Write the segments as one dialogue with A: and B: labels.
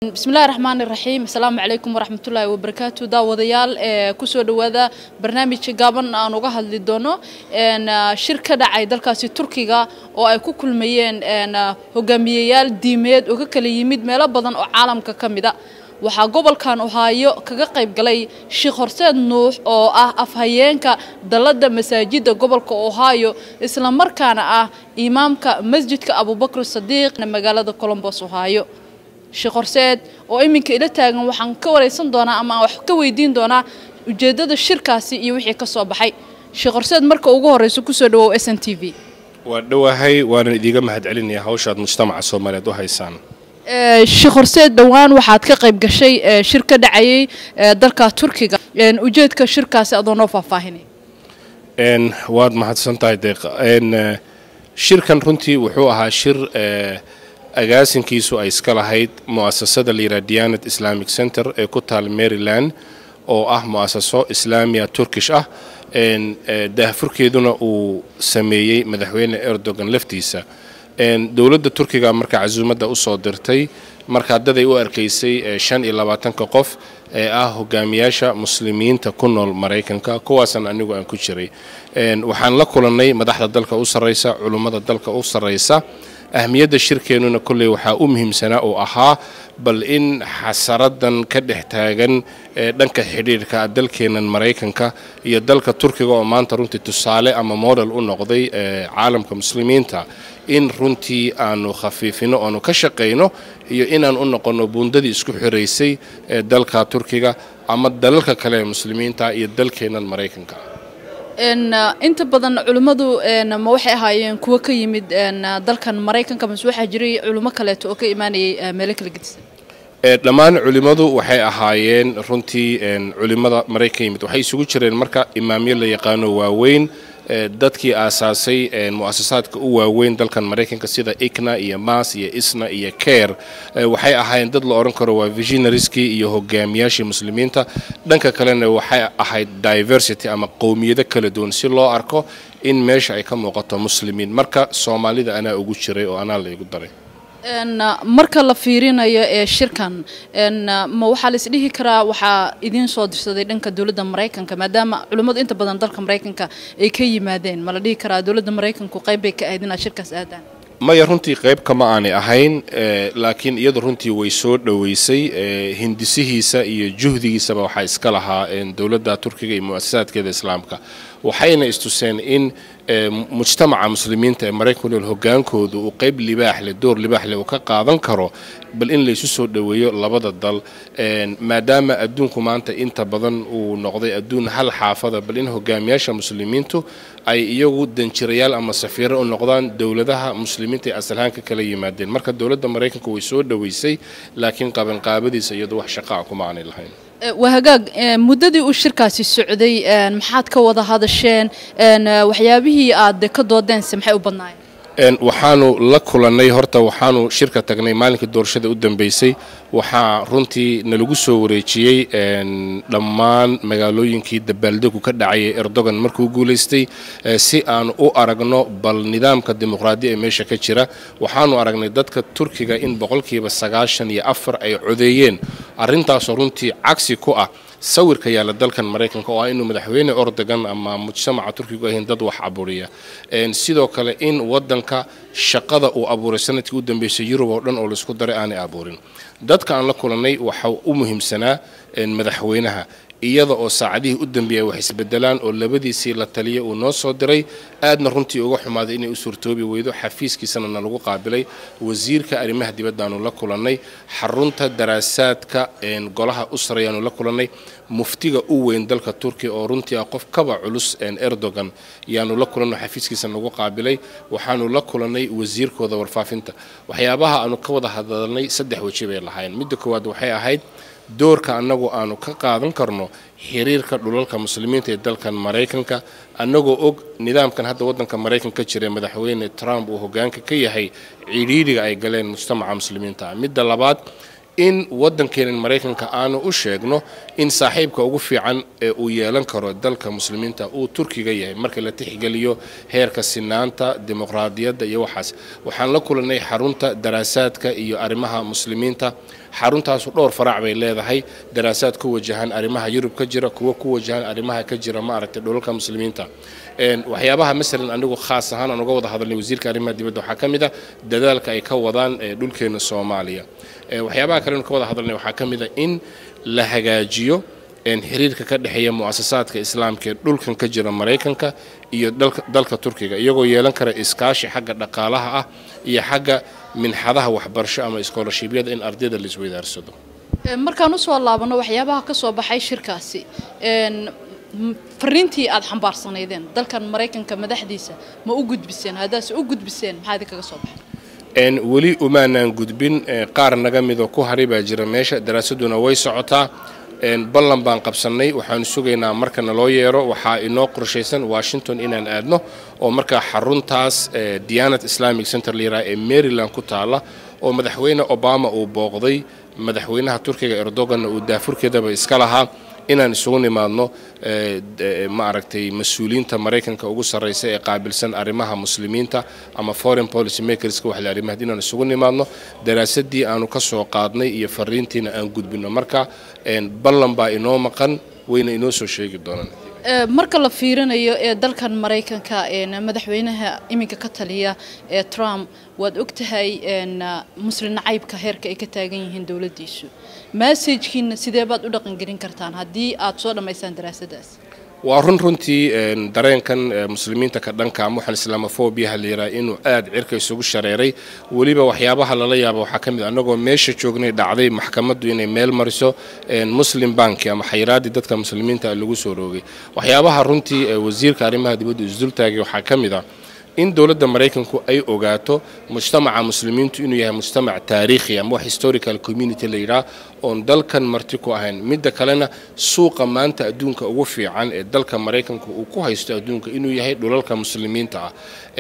A: bismillahi raxmaan iraxiim asalaamu calaykum waraxmatullaahi wabarakaatu daawadayaal ee kusoo dhowaada barnaamijka gaaban aan uga hadli doono shir ka dhacay dalkaasi turkiga oo ay ku kulmayeen hogaamiyeyaal diimeed oo ka kala yimid meelo badan oo caalamka ka mida waxaa gobolkan ohaayo kaga qayb galay sheekh horseed nuux oo ah afhayeenka dalladda masaajidda gobolka ohaayo islamarkaana ah imaamka masjidka abubakr sadiiq magaalada colombos ohaayo sheekh horseed oo iminka ila taagan waxaan ka waraysan doonaa ama aan wax ka weydiin doonaa ujeeddada shirkaasi iyo wixii ka soo baxay sheekh horseed marka ugu horreyso kusoo dhawow s n t v
B: waa dhowahay waanan idiiga mahadcelinayaa hawshaad mujtamaca soomaaliyeed u haysaan
A: sheekh horseed dhowaan waxaad ka qayb gashay shir ka dhacayay dalka turkiga ujeedka shirkaasi adoo noo faahfaahinay
B: waad mahadsan tahay deeq shirkan runtii wuxuu ahaa shir agaasinkiisu ay iska lahayd mu'asasada layidhaha diyanat islamic center ee ku taal maryland oo ah mu'asaso islaamiya turkish ah daahfurkeeduna uu sameeyey madaxweyne erdogan laftiisa dowladda turkiga marka casuumadda usoo dirtay markaa daday u arkaysay shan iyo labaatanka qof ee ah hogaamiyaasha muslimiinta ku nool maraykanka kuwaasan anigu aan ku jiray waxaan la kulannay madaxda dalka u sarraysa culummada dalka u sarraysa ahmiyadda shirkeennuna kolley waxaa u muhiimsanaa oo ahaa bal in xasaradan ka dhex taagan ee dhanka xidhiirhka dalkeennan maraykanka iyo dalka turkiga oo maanta runtii tusaale ama model u noqday caalamka muslimiinta in runtii aanu khafiifino oanu ka shaqayno iyo inaan u noqonno buundadii isku xiraysay ee dalka turkiga ama dalalka kale ee muslimiinta iyo dalkeennan maraykanka
A: inta badan culimmadu ma waxay ahaayeen kuwo ka yimid dalkan maraykanka mase waxaa jiray culimo kaleeto oo ka imaanayay meelo kala gedisan
B: dhammaan culimmadu waxay ahaayeen runtii culimmada maraykan yimid waxay isugu jireen marka imaamyo la yaqaano waaweyn dadkii aasaasay mu'asasaadka u waaweyn dalkan maraykanka sida ikna iyo mas iyo isna iyo ker waxay ahaayeen dad la odhan karo waa visionariskii iyo hogaamiyaashii muslimiinta dhanka kalena waxay ahayd diversity ama qowmiyado kala duwan si loo arko in meesha ay ka muuqato muslimiin marka soomaalida anaa ugu jiray oo anaa la igu daray
A: marka la fiirinayo ee shirkan ma waxaa la isdhihi karaa waxaa idiin soo dirsaday dhanka dowladda maraykanka maadaama culimmadu inta badan dalka maraykanka ay ka yimaadeen ma la dhihi karaa dowladda maraykanku qayb bay ka ahayd inaad shirkaas aadaan
B: maya runtii qayb kama aanay ahayn laakiin iyadu runtii way soo dhoweysay hindisihiisa iyo juhdigiisaba waxaa iska lahaa dowladda turkiga iyo mu'asasaadkeeda islaamka waxayna istuseen in mujtamaca muslimiinta ee maraykan nool hogaankoodu uu qayb libaax leh door libaax leh uu ka qaadan karo bal in laysu soo dhoweeyo labada dal maadaama adduunku maanta inta badan uu noqday adduun hal xaafada bal in hogaamiyaasha muslimiintu ay iyagu danjirayaal ama safiiro u noqdaan dowladaha muslimiinta ee asalhaan ka kala yimaadeen marka dowladda maraykanka way soo dhoweysay laakiin qabanqaabadiisa iyadu wax shaqaa kuma aanay lahayn
A: waa hagaag muddadii uu shirkaasi socday maxaad ka wada hadasheen waxyaabihii aad ka doodeense maxay u badnaayeen
B: waxaanu la kulannay horta waxaanu shirka tagnay maalinkii doorashada u dambeysay waxaa runtii nalagu soo wareejiyey dhammaan magaalooyinkii dabaaldegu ka dhacayay erdogan markuu guulaystay si aanu u aragno bal nidaamka dimuqraadiya ee meesha ka jira waxaanu aragnay dadka turkiga in boqolkiiba sagaashan iyo afar ay codeeyeen arrintaasoo runtii cagsi ku ah sawirka yaalla dalkan maraykanka oo ah inuu madaxweyne ordogan ama mujtamaca turkigu ahayn dad wax aburiya sidoo kale in wadanka shaqada uu abuuray sanadkii u dambeysay yurub oo dhan oo laisku daray aanay abuurin dadka aan la kulannay waxa u muhiimsanaa madaxweynaha iyada oo saacadihii u dambeeyay wax isbedelaan oo labadiisii la taliya uu noo soo diray aadna runtii uga xumaaday inay u suurtoobi weydo xafiiskiisana nalagu qaabilay wasiirka arrimaha dibaddaanu la kulannay xarunta daraasaadka golaha u sarayaanu la kulannay muftiga u weyn dalka turkiya oo runtii ah qof kaba culus erdogan yaanu la kulanno xafiiskiisa nagu qaabilay waxaanu la kulannay wasiirkooda warfaafinta waxyaabaha aanu ka wada hadalnay saddex weji bay lahayn midda koowaad waxay ahayd doorka annagu aanu ka qaadan karno xiriirka dhulalka muslimiinta ee dalkan maraykanka annagoo og nidaamkan hadda waddanka maraykanka jira madaxweyne trump uu hogaanka ka yahay cidhiidhiga ay galeen mujtamaca muslimiinta midda labaad in waddankeenan maraykanka aanu u sheegno in saaxiibka ugu fiican ee uu yeelan karo dalka muslimiinta uu turkiga yahay marka la tixgeliyo heerka sinaanta dimuqraadiyadda iyo waxaas waxaan la kulannay xarunta daraasaadka iyo arrimaha muslimiinta xaruntaasu dhowr farac bay leedahay daraasaad ku wajahan arrimaha yurub ka jira kuwo ku wajahan arrimaha ka jira maaragtay dhulalka muslimiinta waxyaabaha masalan anigu khaas ahaan aan uga wada hadalnay wasiirka arrimaha dibadda waxaa ka mid a dadaalka ay ka wadaan dhulkeena soomaaliya waxyaabaha kalenu ka wada hadalnay waxaa ka mid a in la hagaajiyo xiriirka ka dhexeeya mu'asasaadka islaamka ee dhulkan ka jira maraykanka iyo dalka turkiga iyagoo yeelan kara iskaashi xagga dhaqaalaha ah iyo xagga minxadaha waxbarasho ama iskoolashiibyada in ardayda la isweydaarsado
A: markaan usoo laabano waxyaabaha ka soo baxay shirkaasi fariintii aad xambaarsanaydeen dalkan maraykanka madaxdiisa ma u gudbiseen haddaase u gudbiseen maxaa idinkaga soo baxay
B: weli umaanaan gudbin qaar naga midoo ku haray baa jira meesha daraasaduna way socotaa ballan baan qabsannay waxaanu sugaynaa marka naloo yeero waxaa inoo qorshaysan washington inaan aadno oo markaa xaruntaas diyanat islamic center layiraha ee maryland ku taalla oo madaxweyne obama uu booqday madaxweynaha turkiga erdoganna uu daafurkeedaba iska lahaa inaan isugu nimaadno ma aragtay mas-uuliyiinta maraykanka ugu sarraysa ee qaabilsan arrimaha muslimiinta ama foreign policy makerska wax la arrimahad inaan isugu nimaadno daraasadii aanu ka soo qaadnay iyo fariintiina aan gudbino marka ballan baa inoo maqan wayna inoo soo sheegi doonaan
A: marka la fiirinayo ee dalkan maraykanka madaxweynaha iminka ka taliya ee trump waad ogtahay muslim nacaybka heerka ay ka taagan yihiin dowladdiisu massajkiina sidee baad u dhaqangelin kartaan haddii aad soo dhammaysaan daraasadaas
B: waa run runtii dareenkan muslimiinta ka dhanka ama waxaan islamofobiyaha la yidhaha inuu aad cirka isugu shareeray weliba waxyaabaha lala yaaba waxaa ka mid annagoo meesha joognay dhacday maxkamaddu inay meel mariso muslim banki ama xayraaddii dadka muslimiinta lagu soo roogay waxyaabaha runtii wasiirka arrimaha dibadda isdultaagay waxaa ka mid ah in dowladda maraykanku ay ogaato mujtamaca muslimiintu inuu yahay mujtamac taariikhi ama wax historical community la yidhaah oon dalkan marti ku ahayn midda kalena suuqa maanta adduunka ugu fiican ee dalka maraykanku uu ku haysto adduunka inuu yahay dhulalka muslimiinta ah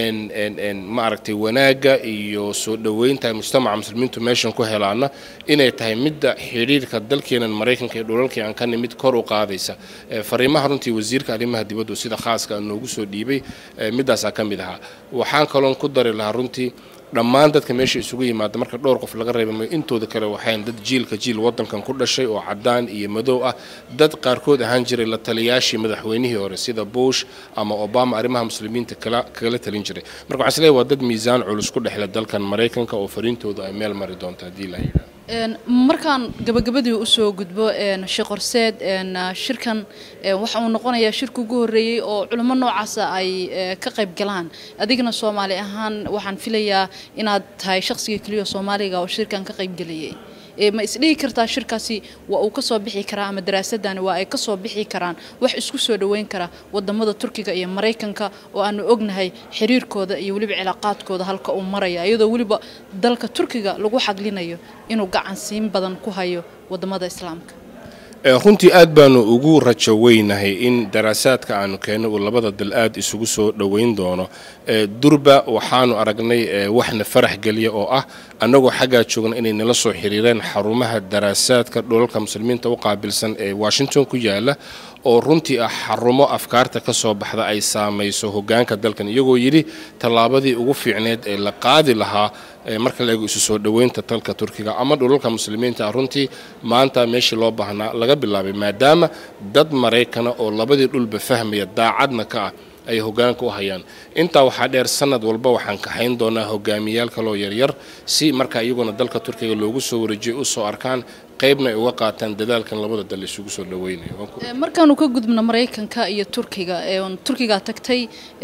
B: ma aragtay wanaagga iyo soo dhoweynta mujtamaca muslimiintu meeshan ku helaana inay tahay midda xidhiirka dalkeenan maraykanka ee dhulalkii aan ka nimid kor u qaadaysa fariimaha runtii wasiirka arrimaha dibaddu sida khaaska noogu soo dhiibay middaasaa ka mid ahaa waxaan kaloon ku dari lahaa runtii dhammaan dadka meesha isugu yimaada marka dhowr qof laga reeba mayo intooda kale waxayn dad jiilka jiil waddankan ku dhashay oo caddaan iyo madow ah dad qaarkood ahaan jiray la taliyaashii madaxweynihii hore sida bush ama obama arrimaha muslimiinta kagala talin jiray marka waxaan isleeyahay waa dad miisaan culus ku dhexle dalkan maraykanka oo fariintooda ay meel mari doonto haddii la yidhaha
A: markaan gabagabadii usoo gudbo sheekh horseed shirkan waxa uu noqonayaa shirka ugu horreeyey oo culimo noocaasa ay ka qayb galaan adigna soomaali ahaan waxaan filayaa inaad tahay shaqsiga keliya soomaaliga oo shirkan ka qayb gelayay ma isdhihi kartaa shirkaasi waa uu kasoo bixi karaa ama daraasadani waa ay kasoo bixi karaan wax isku soo dhoweyn kara wadamada turkiga iyo maraykanka oo aanu ognahay xiriirkooda iyo weliba cilaaqaadkooda halka uu maraya iyadoo weliba dalka turkiga lagu xaglinayo inuu gacansiin badan ku hayo wadamada islaamka
B: runtii aad baanu ugu rajo weynahay in daraasaadka aanu keenno uu labada dal aad isugu soo dhoweyn doono durba waxaanu aragnay waxna farax geliya oo ah annagoo xaggaa joogna inay nala soo xiriireen xarumaha daraasaadka dhulalka muslimiinta u qaabilsan ee washington ku yaala oo runtii ah xarumo afkaarta ka soo baxda ay saamayso hogaanka dalkan iyagoo yidhi tallaabadii ugu fiicneed ee la qaadi lahaa marka la eego isu soo dhoweynta dalka turkiga ama dhulalka muslimiinta ah runtii maanta meeshii loo baahnaa laga bilaabay maadaama dad maraykana oo labadii dhulba fahmaya daacadna ka ah ay hogaanka u hayaan intaa waxaa dheer sanad walba waxaan kaxayn doonaa hogaamiyaal kaloo yaryar si marka iyaguna dalka turkiga loogu soo wareejiyo usoo arkaan qaybna ay uga qaataan dadaalkan labada dal isugu soo dhaweynayo
A: markaanu ka gudubno maraykanka iyo turkiga turkigaa tagtay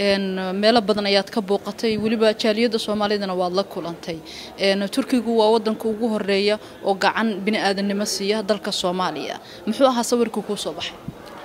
A: meelo badan ayaad ka booqatay weliba jaaliyadda soomaalidana waad la kulantay turkigu waa wadanka ugu horeeya oo gacan bini aadamnimo siiya dalka soomaaliya muxuu ahaa sawirkii kuu soo baxay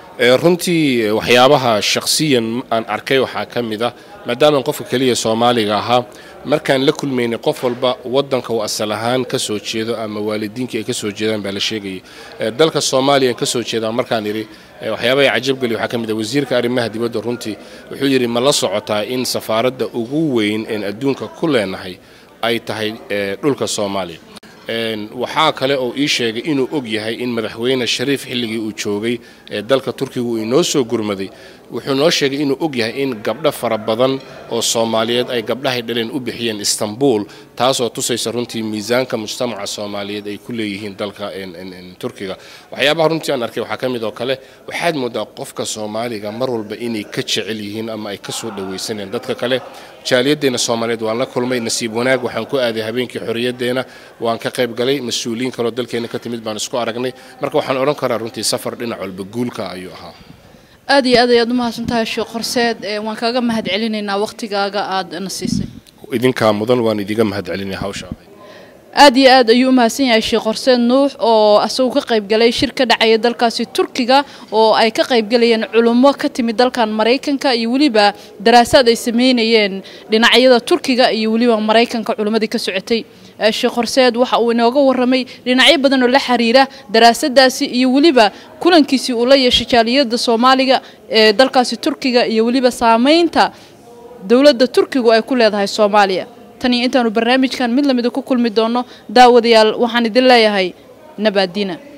B: runtii waxyaabaha shakhsiyan aan arkay waxaa ka mid ah maadaamaan qofka keliya soomaaliga ahaa markaan la kulmaynay qof walba wadanka uu asal ahaan ka soo jeedo ama waalidiinkii ay ka soo jeedaan baa la sheegayay dalka soomaaliya ka soo jeedaa markaan idhi waxyaabaha ay cajabgeli waxaa ka mid ah wasiirka arrimaha dibadda runtii wuxuu yidhi ma la socotaa in safaaradda ugu weyn een adduunka ku leenahay ay tahay dhulka soomaaliya waxaa kale oo ii sheegay inuu og yahay in madaxweyne shariif xilligii uu joogay ee dalka turkiga uu inoo soo gurmaday wuxuu noo sheegay inuu og yahay in gabdho fara badan oo soomaaliyeed ay gabdhahay dhaleen u bixiyeen istanbul taasoo tusaysa runtii miisaanka mujtamaca soomaaliyeed ay ku leeyihiin dalka turkiga waxyaabaha runtii aan arkay waxaa ka mid oo kale waxaad moodaa qofka soomaaliga mar walba inay ka jecel yihiin ama ay ka soo dhawaysanayeen dadka kale jaaliyaddeena soomaaliyeed waan la kulmay nasiib wanaag waxaan ku aaday habeenkii xorriyaddeena waan ka qayb galay mas-uuliyiin kaloo dalkeena ka timid baan isku aragnay marka waxaan odhan karaa runtii safar dhinac walba guulka ayuu ahaa
A: aad iyo aad ayaad umahadsan tahay sheekh horseed waan kaaga mahad celinaynaa waqtigaaga aada na siisay
B: idinkaa mudan waan idiga mahad celinaya hawsha
A: aad iyo aad ayuu u mahadsan yahay sheekh horseed nuux oo asagoo ka qayb galay shir ka dhacaya dalkaasi turkiga oo ay ka qayb galayeen culummo ka timid dalkan maraykanka iyo weliba daraasaad ay sameynayeen dhinacyada turkiga iyo weliba maraykanka culummadii ka socotay sheekh horseed waxa uu inooga warramay dhinacyo badan oo la xiriira daraasadaasi iyo weliba kulankiisii uu la yeeshay jaaliyadda soomaaliga ee dalkaasi turkiga iyo weliba saameynta dowladda turkigu ay ku leedahay soomaaliya tan iyo intaanu barnaamijkan mid lamida ku kulmi doono daawadayaal waxaan idin leeyahay nabaadiina